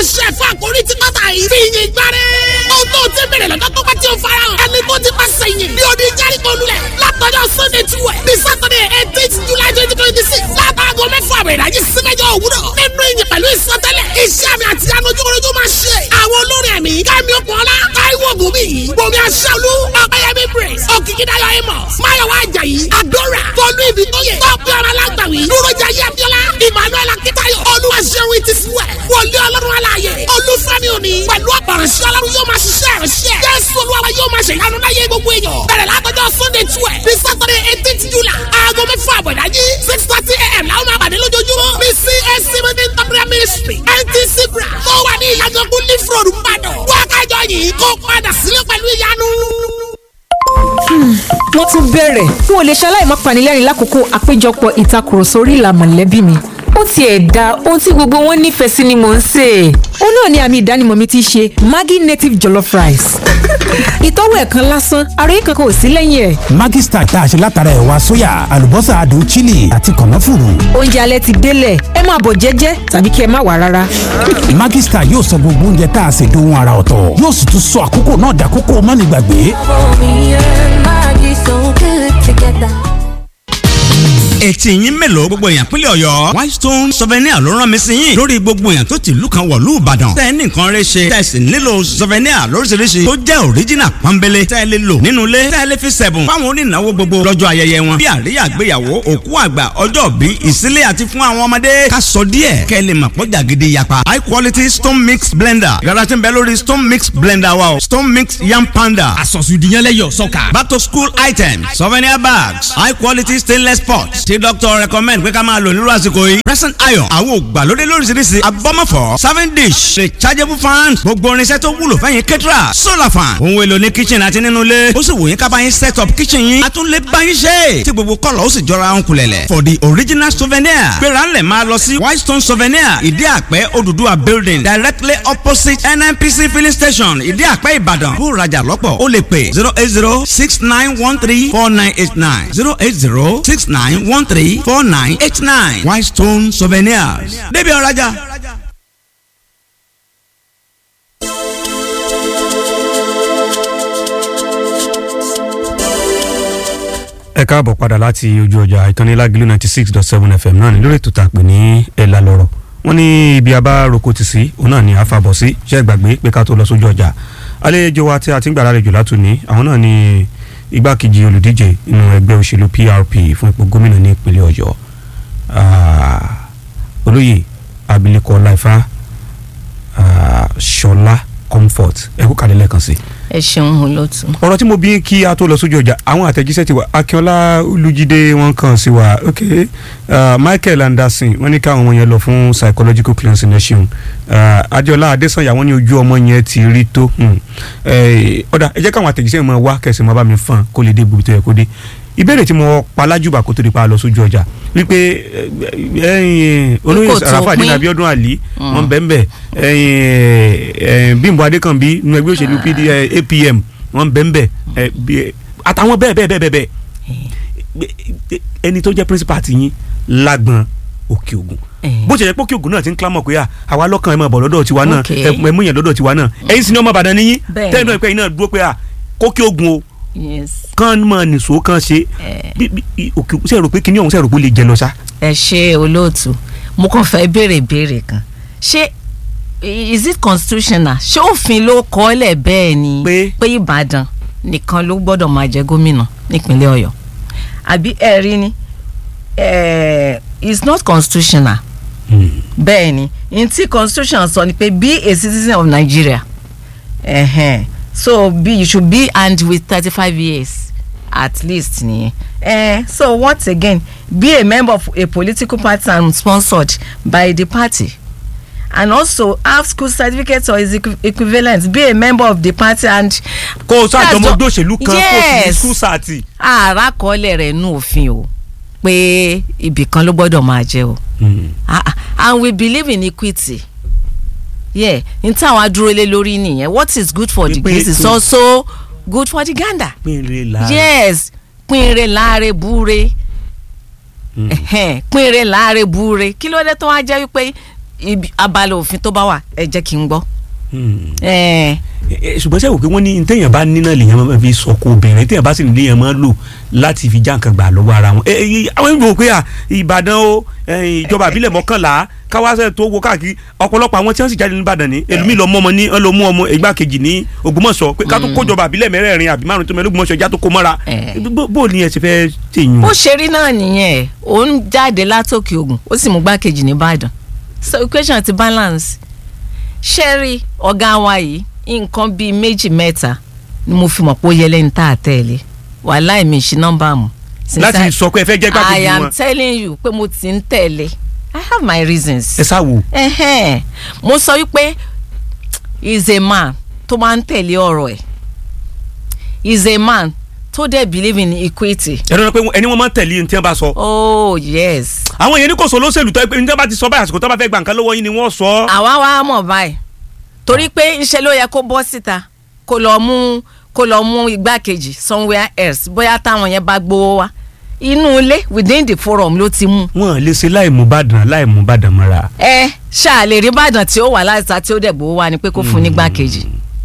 pàṣẹ fún àkórí tí kọ́tà yìí fi yin gbáre. ohun tó ti bẹ̀rẹ̀ lọ́jọ́ tó bá ti ń fara hàn. ẹni tó ti pàṣẹ yìn ní odi jẹ́ríkò lulẹ̀ látọjọ́ sunday twelve ní saturday eighteen july twenty twenty six látàgọ́ mẹ́fà àbẹ̀ ìdájí sí mẹ́jọ òwúrọ̀ nínú ìyìn pẹ̀lú ìsọtẹ́lẹ̀ iṣẹ́ àmì àti anojúkorojú máa ṣe àwọn olórin ẹ̀mí kẹ́mi ọ̀pọ̀lá táíwò gòmí gòmí aṣáálú ọ̀pẹ̀yẹmí praise òkìkídáyọ̀ amos máyọ̀wá ajayi adora tọ́lú ibi tó yẹ tọ́pẹ́ ọ̀rọ̀ alágbàwí dúrójà yẹ́bíọ́lá emmanuel akitayo olúwaṣẹ́wó ti fúwẹ̀ wọlé ọlọ́run aláàyè olúfẹ́mi òní pẹ̀lú ọ̀pọ̀rọ̀ṣẹ́ ọlọ́run yóò máa ṣiṣẹ́ ìránṣẹ́ jésù olúwa yóò máa ṣe ìyanu láyé gbogbo èèyàn bẹ̀rẹ̀ látọjọ́ sunday twelve ní saturday eighteenth july aago mẹ́fà àbọ̀dájí six thirty a.m. làwọn máa pàdé lójoojúmọ́ ní cac meeting temporary ministry ntc bra tó wà ní ìyàgànkú leaf road mbàdàn wákàjọ yìí kó padà sílé pẹ̀lú ìyanu wọ́n tún bẹ̀rẹ̀ n ò lè ṣaláì má panilẹ́rìn lákòókò àpéjọpọ̀ ìtakùrọ̀sọ orí ìlà mọ̀lẹ́bí mi ó tiẹ̀ da ohun tí gbogbo wọn nífẹ̀ẹ́ sí ni mò ń sè é. ó náà ni àmì ìdánimọ̀ mi ti ṣe Maggi native jollof rice. ìtọ́wò ẹ̀ kan lásán ara yìí kankan ò sí lẹ́yìn ẹ̀. Maggi Star tá a ṣe látara ẹ̀wà sóyà àlùbọ́sà adùn chili àti kànáfùrù. oúnjẹ alẹ́ ti délẹ̀ ẹ máa bọ̀ jẹ́jẹ́ tàbí kí ẹ má wà rárá. Maggi Star yóò sọ gbogbo oúnjẹ tá a ṣe dohun ara ọ̀tọ̀ yóò sì tún sọ àkókò náà dàkókò mánigbàgbé. etí yín mélòó gbogbo èèyàn pínlẹ̀ ọ̀yọ́ whitestone souvenir ló rán mi sí yín lórí gbogbo èèyàn tó ti ìlú kan wọ̀lú ìbàdàn tẹ́ ẹ ní nǹkan rẹ ṣe tẹ́ ẹ sì nílò souvenir lóríṣiríṣi tó jẹ́ original pọ́nbélé tẹ́ ẹ lè lò nínú ilé tẹ́ ẹ lè fi sẹ̀bùn fáwọn onínáwó gbogbo lọ́jọ́ ayẹyẹ wọn bí àríyá àgbéyàwó òkú àgbà ọjọ́ bí ìsílẹ̀ àti fún àwọn ọmọdé ká sọ díẹ̀ kẹ́ ẹ lè mọ̀ pọ́jà gidi yapa high quality stone mix blender yàrá tí ń bẹ lórí stone mix blender wa o stone mix yam panda àsọ̀sùdìyànlẹ́yọ̀ sọ́kà. back to school items souvenir bags high quality stainless pots tí doctor recommend pé ká máa lò nírú àsìkò yìí present iron àwọn ògbàlódé lóríṣiríṣi abọ́mọ̀fọ́ serving dish rechargeable fan gbogbo irinṣẹ́ tó wúlò fẹ́yìn kẹ́tìrà solar fan ohun èlò ní kitchen àti nínú ilé ó sì wò yín ká bá yín set up kitchen yín a tún lè bá yín ṣe tí gbogbo kọ́lọ̀ ó sì jọra ń kulẹ̀lẹ̀ for the original souvenir gbéra ńlẹ̀ máa lọ sí whitestone souvenir ìdí àpẹ́ Odùduwà building directly opposite nnpc filling station ìdí àpẹ́ ìbàdàn bó rajà lọ́pọ̀ ó lè pè zero eight zero six nine one three four nine eight nine zero eight zero six nine one three four nine eight nine Whitestone Souvenirs débi ọ̀rajà. ẹ káàbọ̀ padà láti ojú ọjà ìkànnì lágìlú ninety six dot seven fm náà ní lórí ètò tá a pè ní ẹ̀la lọ́rọ̀ wọ́n ní ibi abá roko ti sí òun náà ní àfàbọ̀ sí ṣe é gbàgbé pé ká tó lọ sójú ọjà àlejò wa tí a ti ń gbà lálejò látòní àwọn náà ní igbákejì olùdíje nínú ẹgbẹ́ òṣèlú PRP fún ipò gómìnà ní ìpínlẹ̀ ọ̀yọ́ olóyè abilékọ láìfá ṣọlá comfort ẹ kú kàlẹ́ lẹ́ẹ̀kan sí. ẹ ṣeun olóòtú. ọ̀rọ̀ tí mo bí kí a tó lọ sójú ọjà àwọn àtẹ̀jíṣẹ́ ti wà akínọlá olùjídé wọn kàn sí wa ok uh, michael anderson wọn ní káwọn ọmọ yẹn lọ fún psychological cleansing nation uh, adéọlá adésànyà wọn ní ojú ọmọ yẹn ti rí tó ọ̀dà ẹ jẹ́ káwọn àtẹ̀jíṣẹ́ mọ̀ wá kẹsì mọ́ bá mi fàn kó lè dé gbogbo tó yẹ kó dé ìbéèrè tí mo palájùbà kó tó di pa lọ sójú ọjà wípé olóyè sàràfà dín abiodun ali wọn bẹ́ẹ̀ bẹ́ẹ̀ bímbọ adékànbí nínú ẹgbẹ́ òṣèlú pd apm wọn bẹ́ẹ̀ bẹ́ẹ̀ àtàwọn bẹ́ẹ̀ bẹ́ẹ̀ bẹ́ẹ̀ bẹ́ẹ̀ ẹni tó jẹ́ principal ti yín lágbọn òkè ògùn bó ṣe yẹ pé òkè ògùn náà ti ń clamọ̀ pé àwa lọ́kàn ẹ̀ máa bọ̀ lọ́dọ̀ tiwa náà ẹ̀ mú yẹn lọ́dọ̀ tiwa náà ẹ̀yin sì ni ọmọ Ìbàdàn níyìn tẹ́lẹ̀ náà pé ẹ̀yin náà dúró pé kókè ògùn o kán mọ nìṣó kan ṣe òkè ṣe rò pé kíní ọ̀hún ṣe rò pé ó lè jẹ lọ ṣá. ẹ ṣe olóòtú mo kàn fẹ́ béèrè béèrè kan ṣé is it constitutional ṣé òfin ló kọ́ ọ́ lẹ̀ bẹ́ẹ̀ ni pé Ìbàdàn nìkan ló gbọ́dọ̀ máa jẹ gómìnà nípínlẹ̀ Ọ̀yọ́ àbí ẹ rí ni it's not constitutional bẹ́ẹ̀ ni n tí constitution sọ ni pé be a citizen of Nigeria. Uh-huh so be you should be armed with thirty-five years at least nìyẹn eh, so once again be a member of a political party and sponsored by the party and also have school certificate or its equivalent be a member of the party and. kó o sáà jọmọ ọdún òṣèlú kan kó o sì ní school sati. ààrá kọ́lẹ̀ rẹ̀ nù òfin o pé ibì kan ló gbọ́dọ̀ máa jẹ́ o and we believe in equity yeah n tí àwọn adúró lé lórí nìyẹn what is good for the goose is also good for the gander. pinre láre yes pinre láre búre pinre láre búre kí ló dé tó wá jẹ́ wípé ibi- abala òfin tó bá wà ẹ jẹ́ kí n gbọ́. Hmm. Eh, Ẹ- ẹ, ṣùgbọ́n sẹ́wọ̀n pé wọ́n ní téèyàn bá níná lèèyàn máa fi sọ̀kò obìnrin téèyàn bá sì ní lèèyàn máa lò láti fi já nǹkan gbà lọ́wọ́ ara wọn. Ẹ, ẹ, àwọn ìgbò pé à Ìbàdàn o ẹ, ìjọba àbílẹ̀ mọ́kànlá káwáṣẹ́ tó wo káàkiri ọ̀pọ̀lọpọ̀ àwọn tí wọ́n sì jáde ní Ìbàdàn ní ẹlòmíì lọ mú ọmọ ní ọlọ́ mú ọmọ ìgbàkejì ní Ògbómọ̀ṣọ́ pé ká tó kójọba àbílẹ̀ mẹ́rẹ̀ẹ̀rin àbí márùn tó mẹ́rin Ògbómọ̀ṣọ́ já tó kó mọ́ra Eh. Bó- bó ni ẹ ti fẹ́ tèyún. bó ṣe rí náà nìyẹn ó ń jáde látòkè ògùn ó sì mú gbákejì nìbàdàn so equation ti balance ṣẹ́rí ọ̀gá wa yìí nǹkan bíi méjì mẹ́ta ni mo fi mọ̀ pé ó yẹ lẹ́ni tá a tẹ̀lé wàhálà èmi ìṣí nọ́mbà mu. Since láti I- sọ pé ẹ fẹ́ jẹ́ I gbàgbé am wọn telling you pé mo ti ń tẹ̀lé I have my reasons. ẹ sáwò. Ẹhẹ́n. mo sọ wípé is a man tó máa ń tẹ̀lé ọ̀rọ̀ ẹ̀ is a man tó dẹ̀ believe in equity. ẹ lọ́nà pé ẹni wọ́n máa ń tẹ̀lé ní tí wọ́n bá sọ. oh yes. àwọn èèyàn ní kò sọ lóṣèlú tó ẹ pé ní tí wọ́n bá ti sọ báyìí àsìkò tó bá fẹ́ gbà nǹkan lọ́wọ́ yín ni wọ́n sọ. àwa wa mọ̀ báyìí torí pé ńṣe ló yẹ kó bọ́ síta kó lọ mú kó lọ mú igbákejì somewhere else bóyá táwọn yẹn bá gbowó wá inú ilé within the forum ló ti mú. wọn lè ṣe láì mú bàdàn láì mú bàdàn mọ́ra. ẹ ṣáà lè rí Ìbàdàn tí ó wà láìsá tí ó dẹ̀ gbowó wá ni pé kó fún ní igbákejì.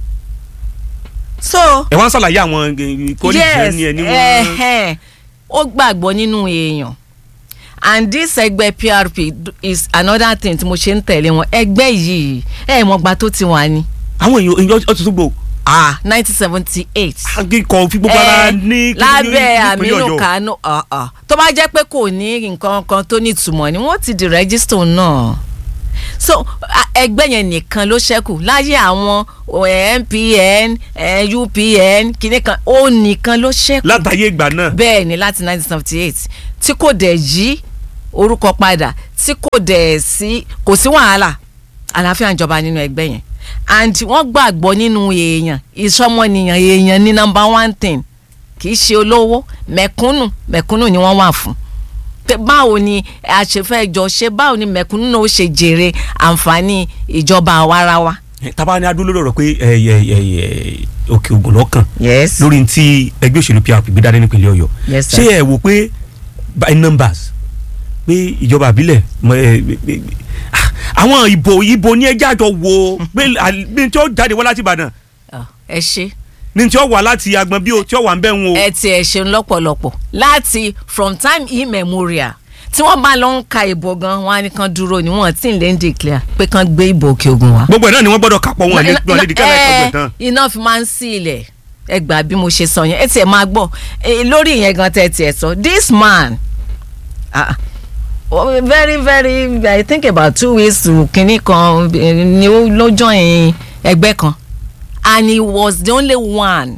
so ẹ wá ń ṣàlàyé àwọn kólíjì yes ní ẹni wọn. ẹhẹn ó gbàgbọ́ nínú èèyàn and this ẹgbẹ́ PRP d- is another thing tí mo ṣe ń tẹ̀lé wọn ẹgbẹ́ yìí ẹ̀ mọ̀gbà tó ti wà ní. àwọn èèyàn èèyàn ọtún tó gbò ah nineteen seventy eight. akíkọ fi gbogbo ara ní lábẹ́ Aminu Kano ah, ah. tó bá jẹ́ pé kò ní nǹkan kan tó ní ìtumọ̀ ni wọ́n ti di rẹ́gísítọ̀ náà so a- ẹgbẹ́ yẹn nìkan ló ṣẹ́kù láyé àwọn eh, MPN eh, UPN kìíní kan ó nìkan ló ṣẹ́kù látàyè ìgbà náà. bẹ́ẹ̀ ni láti nineteen seventy eight tí kò dẹ̀ yí orúkọ padà tí kò dẹ̀ sí kò sí wàhálà àlàáfíà ń jọba nínú ẹgbẹ́ yẹn and wọ́n gbàgbọ́ nínú èèyàn ìsọmọnìyàn èèyàn ní number one thing kì í ṣe olówó mẹ̀kúnnù mẹ̀kúnnù ni wọ́n wà fún pé báwo ni a ṣe fẹ́ jọ ṣe báwo ni mẹ̀kúnnù náà ó ṣe jèrè àǹfààní ìjọba àwarawa. tábà ní adúló lọ́rọ̀ pé ẹ, ẹ, ẹ, ẹ, òkè ògùn lọ́kàn yes lórí ti ẹgbẹ́ òṣèlú PRP gbé dání nípínlẹ̀ Ọ̀yọ́ Yes, sir. ṣé ẹ wò pé by numbers pé ìjọba àbílẹ̀ mọ, ẹ, ẹ, ẹ, ah, àwọn ìbò ìbò ní ẹjẹ́ àjọ wo pé à- ní tí ó jáde wá láti Ìbàdàn Ah, ẹ ṣe. ní tí ó wà láti agbọn bí o tí ó wà ń bẹ̀ wọn o. ẹ ti ẹ ṣeun lọ́pọ̀lọpọ̀ láti from time immemorial tí wọ́n bá lọ ń ka ìbò gan wọn á ní kan dúró ni wọ́n ti ń lè ń declare pé kan gbé ìbò òkè ògùn wá. gbogbo ẹ̀ náà ni wọ́n gbọ́dọ̀ kápọ̀ wọn lé wọn lé dìkẹ́ láì kọ́gbẹ̀ tán. iná fi máa ń sí ilẹ̀ ẹ gbà bí mo ṣe sọ yẹn ẹ tiẹ̀ máa gbọ́ Eh, lórí ìyẹn gan tẹ́ ẹ tiẹ̀ sọ this man ah, oh, very very I think about two weeks to kinní kan eh, ni ó ló join ẹgbẹ́ kan and he was the only one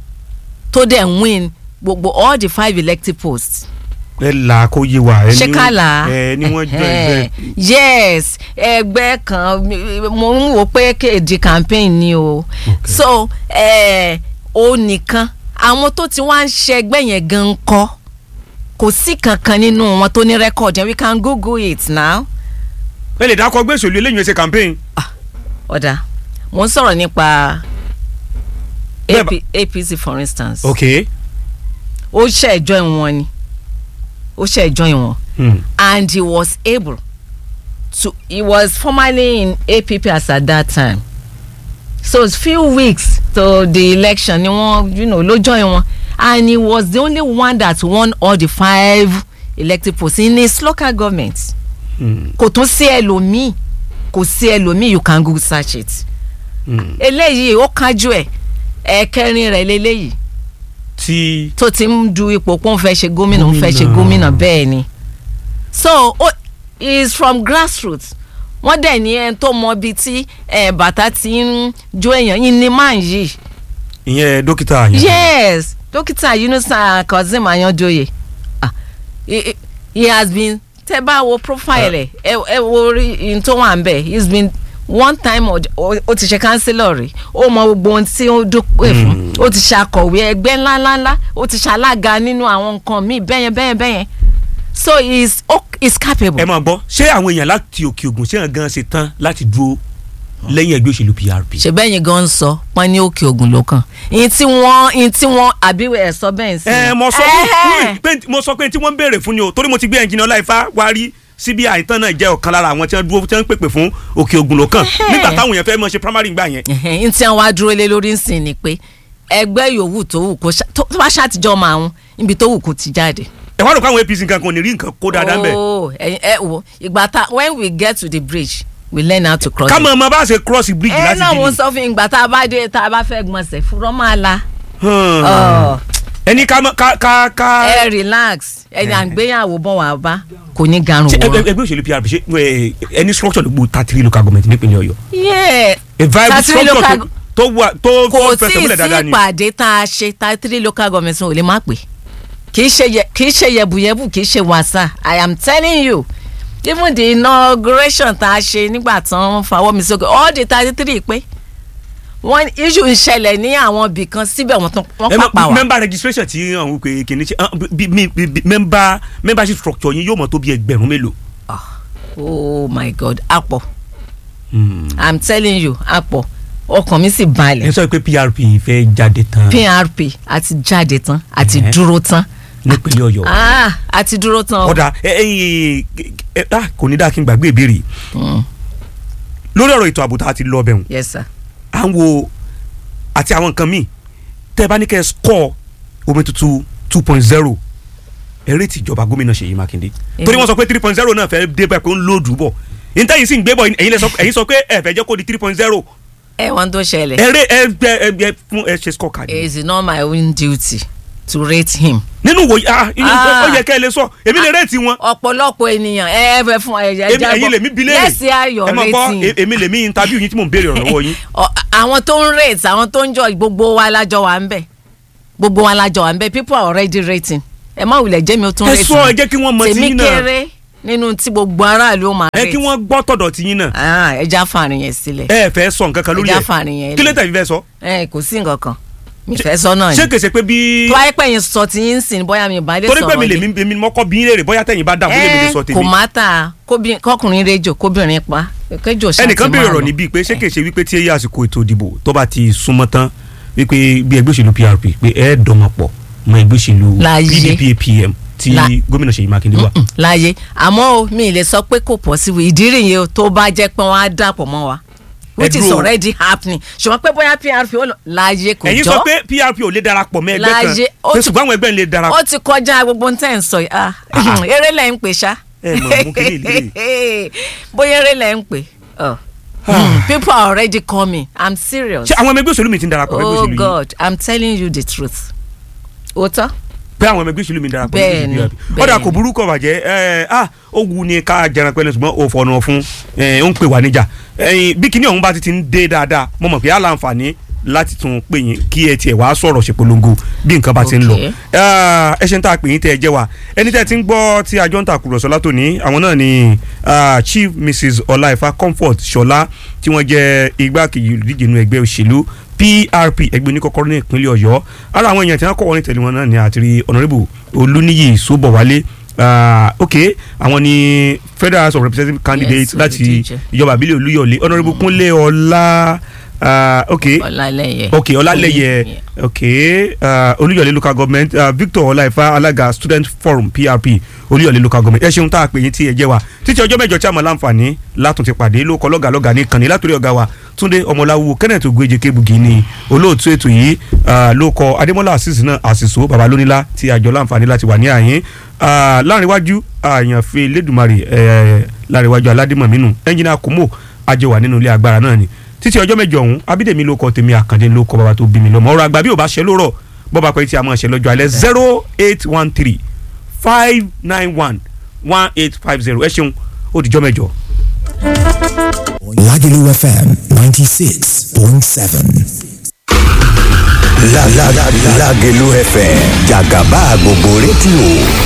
tó dẹ̀ win gbogbo all the five elected posts ẹ là kó yé wa ẹ ní ṣékàlà ẹ ní wọ́n jọ ẹgbẹ́. yes ẹgbẹ́ kan mo ń wò pé kéde campaign ni o so eh, ó nìkan àwọn tó ti wá ń ṣe ẹgbẹ́ yẹn gan kọ́ kò sí kankan nínú wọn tó ní rẹ́kọ̀dì we can google it now. ẹ lè dákọ gbé òṣèlú eléyìí ṣe campaign. ọ̀dà mo ń sọ̀rọ̀ nípa Bẹ́ẹ̀ AP, APC for instance ok. ó ṣe join wọn ni ó ṣe join wọn Hmm. and he was able to he was formerly in APP as at that time so it's few weeks to the election ni wọn you know ló join wọn and he was the only one that won all the five elected posts in his local government Hmm. kò tún sí ẹlòmíì kò sí ẹlòmíì you can google search it Hmm. eléyìí ó kájú ẹ ẹ̀kẹrin rẹ̀ lélẹ́yìí tí tó ti ń du ipò pé òun fẹ́ ṣe gómìnà òun fẹ́ ṣe Gómìnà. gómìnà bẹ́ẹ̀ ni so oh, he is from grassroots wọ́n dẹ̀ ní ẹni tó mọ ibi tí eh, bàtà ti ń jó èèyàn yín ní máa ń yìí ìyẹn dókítà yẹn. yes dókítà Yunusa Kazeem Ayanjoye ah, he, he- he has been tẹ́ bá wo profile ẹ̀ ẹ ẹ wo orí in tó wà ń bẹ̀ he has been one time ó ó ti ṣe councillor rí ó mọ gbogbo ohun tí ó dúpẹ́ fún ó ti ṣàkọ̀wé ẹgbẹ́ ńláńláńlá ó ti ṣalága nínú àwọn nǹkan míì bẹ́yẹn bẹ́yẹn bẹ́yẹn so he is ó is capable. ẹ máa gbọ́ ṣé àwọn èèyàn láti òkè ògùn ṣé àwọn gan ṣe tán láti dúró lẹ́yìn ẹgbẹ́ òṣèlú PRP. ṣe bẹ́yìn gan ń sọ pọ́n ní òkè ògùn ló kàn ìyẹn tí wọ́n ìyẹn tí wọ́n àbíwẹ̀ ẹ̀ sọ bẹ́ẹ̀ sí. ẹ mo sọ Ẹhẹ́. fún pé mo sọ pé tí wọ́n ń béèrè fún ni o torí mo ti gbé ẹnjìnì ọláìfá wá rí cbi tán náà jẹ́ ọ̀kan lára àwọn tí wọ́n dúró tí wọ́n ń pèpè fún òkè ògùn lọ́kàn nígbà táwọn èèyàn fẹ́ mọ̀ ṣe primary gbà yẹn. n tí wọn wá dúró lé lórí nsìn ni pé ẹgbẹ́ yòówù tó wù kó ṣá- tó tó bá ṣàtijọ́ máa ń níbi tó wù kó ti jáde. ẹ wá rò pé àwọn apc nǹkan kan ò ní rí nǹkan kó dáadáa ń bẹ̀. Oh, ẹ̀yin- ẹ wo ìgbà tá when we get to the bridge we learn how to cross ká it. mọ̀ ọmọ bá ṣe cross bridge ẹ láti náà mo bí sọ fún yín ìgbà tá a bá dé tá a bá fẹ́ gbọ̀nsẹ̀ fúnra máa la. ni. Ọ̀, ẹni ká mọ̀- ká ká ká. ẹ relax ẹni à ń gbéyàwó bọ̀ wá bá kò ní garun ṣé ẹgbẹ́ wọ́n. ẹgbẹ́ òṣèlú prp ṣe ẹ, ẹni structure ló gbó thirty local government nípínlẹ̀ ọ̀yọ́. Yeah. a viable Thirty structure local- tó- tó wà tó kò tó tí fẹsẹ̀ ì múlẹ̀ sí dáadáa ni. ìpàdé tá a ṣe tá three local governments ò lè má pè kì í ṣe yẹ- kì í ṣe yẹ̀bùyẹ̀bù kì í ṣe wàsà i am telling you even the inauguration tá a ṣe nígbà tí wọ́n fawọ́ mi sókè all the thirty three pé wọ́n issue ń ṣẹlẹ̀ ní àwọn ibì kan síbẹ̀ wọ́n tún wọ́n ẹ mọ̀, pàpà wá. member registration ti àwọn òkè kìíní ṣe ah, bí- bí- bí- bí- member membership structure yín yóò mọ̀ tó bí ẹgbẹ̀rún mélòó. oh my god àpọ̀ i am telling you àpọ̀ ọkàn mi sì balẹ̀ ẹ sọ pé prp fẹ́ jáde tán prp àti jáde tán àti Ẹ̀hẹ́. dúró tán nípínlẹ̀ ọ̀yọ́. ah àti dúró tán o. ọ̀dà ẹ ẹyin ẹ ah, kò ní dáa kí n gbàgbé ìbéèrè Mm. lórí ọ̀rọ̀ ètò ààbò tá a ti lọ bẹ̀rù yes sir. à ń wo àti àwọn nǹkan míì tẹ́ ẹ bá ní kẹ́ ẹ score omi tuntun two point zero eré tìjọba gómìnà Ṣèyí Mákindé torí wọ́n sọ pé three point zero náà fẹ́ dé bẹ́ẹ̀ pé ó ń lòdù bọ̀ níta yìí sì ń gbé bọ̀ ẹ̀yin lẹ sọ ẹ̀yin sọ pé ẹ fẹ́ jẹ́ kó di three point zero ẹ wọn tó ṣẹlẹ̀. eré ẹ gbẹ ẹ gbẹ fún ẹ ṣe score card. it is not my own duty to rate him. nínú wo ah inú Ah. ó yẹ kẹ́ ẹ lè sọ èmi lè rate wọn ọ̀pọ̀lọpọ̀ ènìyàn ẹ ẹ fẹ́ fún ẹ ẹ èmi ẹ̀yin lèmi bi léèrè yes I your ẹ mọ̀ gbọ́ rating. e- èmi lèmi interview yín tí mò ń béèrè ọ̀rọ̀ lọ́wọ́ yín. Ọ- àwọn tó ń rate àwọn tó ń jọ gbogbo wa lájọ wà ń bẹ̀ gbogbo wa lájọ wà ń bẹ̀ people are already rating ẹ má wulẹ̀ jẹ́ mi ó tún ẹ rate sọ ẹ jẹ́ kí wọ́n mọ tí tèmi yín náà kéré nínú tí gbogbo aráàlú ó máa ẹ rate kí wọ́n gbọ́ tọ̀dọ̀ tí yín náà Ah, ẹ já fàárín yẹn sílẹ̀ ẹ fẹ́ sọ nǹkan kan lórí ẹ já ẹ̀ fàárín yẹn kí ló lẹ̀. tẹ̀ fi fẹ́ sọ. ẹ kò sí nǹkan kan mi fẹ́ sọ náà ṣé ni kèsè pé bí tó wáyé pẹ́ yín sọ tí yín sìn bóyá mi ò bá lè torí sọ̀rọ̀ pé mi lè ni. mi mi mọ́kọ́ bí yín léèrè bóyá tẹ̀yìn bá dà bóyá mi lè sọ ẹ tèmi. kò má ta kóbi- kọkùnrin rejò kóbìnrin pa kéjò ṣáà ẹnìkan ti béèrè máa ọ̀rọ̀ lọ. níbí pé ṣé kèsè wípé tí èyí àsìkò ètò ìdìbò tó bá ti súnmọ́ tán wípé bí ẹgbẹ́ òṣèlú PRP pé ẹ dọ̀mọ̀pọ̀ mọ ẹgbẹ́ òṣèlú Láyé. PDP APM tí La- gómìnà Ṣèyí Mákindé wà. Mm, láyé àmọ́ o mi ì lè sọ pé kò possible ìdí rèé o tó bá jẹ́ pé wọ́n á dàpọ̀ mọ́ wa which is dúró. already happening ṣùgbọ́n pé bóyá PRP ó lọ láyé kò ẹ̀yin jọ sọ pé PRP ò lè darapọ̀ mọ́ ẹgbẹ́ kan Láyé, ó pé ti- ṣùgbọ́n àwọn ẹgbẹ́ ń lè darapọ̀. ó ti kọjá gbogbo tẹ́ ń sọ yìí ah eré lẹ̀ ń pè ṣá Ẹ mọ̀, mú kí ni bóyá eré lẹ̀ ń pè oh. Mm, people are already coming i'm serious ṣé àwọn ọmọ ẹgbẹ́ òṣèlú mi ti ń darapọ̀ mọ́ ẹgbẹ́ oh òṣèlú yìí god i'm telling you the truth òótọ́ pé àwọn ọmọ ẹgbẹ́ òṣèlú mi ń darapọ̀ mọ́ ẹgbẹ́ Bẹ́ẹ̀ni, òṣèlú PRP. ọ̀dà bẹ́ẹ̀ni. kò burúkọ bàjẹ́ ẹ ah ó wu ni ká jẹran pẹ́lẹ́ ṣùgbọ́n ó fọ̀nà fún ẹ ó ń pè wá níjà ẹyin bí kinní ọ̀hún bá ti ti ń dé dáadáa mo mọ̀ pé á láǹfààní láti tún pè yín kí ẹ tiẹ̀ wá sọ̀rọ̀ ṣe polongo bí nǹkan bá ti ń lọ Okay. Ah, ẹ ṣe ń tà pè yín tẹ́ ẹ jẹ́ wa ẹni tẹ́ ẹ ti ń gbọ́ tí àjọ ń tàkùrọ̀sọ látòní àwọn náà ni ah, Chief Mrs Ọláìfá Comfort Ṣọlá tí wọ́n jẹ́ igbákejì olùdíje inú ẹgbẹ́ òṣèlú PRP ẹgbẹ́ oníkọ́kọ́rọ́ ní ìpínlẹ̀ Ọ̀yọ́ ara àwọn èèyàn tí wọ́n kọ́ wọ́n ní tẹ̀lé wọn náà ni àti Honourable Olúníyì Sóbọ̀wálé Ah, ok àwọn ni Federal House of Representatives candidate Yes, láti olùdíje. ìjọba àbílẹ̀ Olúyọ̀lé Honourable Kúnlé Ọlá ah, ok ọ̀làlẹ́yẹ ok ọlálẹyẹ ok uh, olúyọ̀lé local government uh, victor ọláìfá alága student forum prp olúyọ̀lé local government ẹ ṣeun tá a pè yín tí ẹ jẹ́ wa títí ọjọ́ mẹ́jọ tí a mọ̀ láǹfààní látún ti pàdé ló kọ lọ́gà lọ́gà ní kànní látòrí ọ̀gá wa túndé ọmọláwu kenneth ogbeje kebugi ni olóòtú ètò yìí uh, ló kọ adémọlá àṣìṣe náà àṣìṣó baba lónílá tí àjọ láǹfààní láti wà ní àyín uh, láàrinwájú àyànfẹ́ lẹ́dùnmarè uh, láàrinwájú aládìmọ̀mínú ẹnjìnà kùmò àjọ wà nínú ilé agbára náà ni títí ọjọ́ mẹ́jọ ọ̀hún abídèmí ló kọ tèmi àkàndé ló kọ bàbá tó bí mi lọ́mọ ọ̀rọ̀ àgbà bí ò bá ṣe lórọ̀ bọ́ba pé tí a máa ṣe lọ́jọ́ alẹ́ zero eight one three five nine one one eight five zero ẹ ṣeun ó dìjọ́ mẹ́jọ. Lagelu FM 96.7. La la la Lagelu FM Jagaba gbogbo rédíò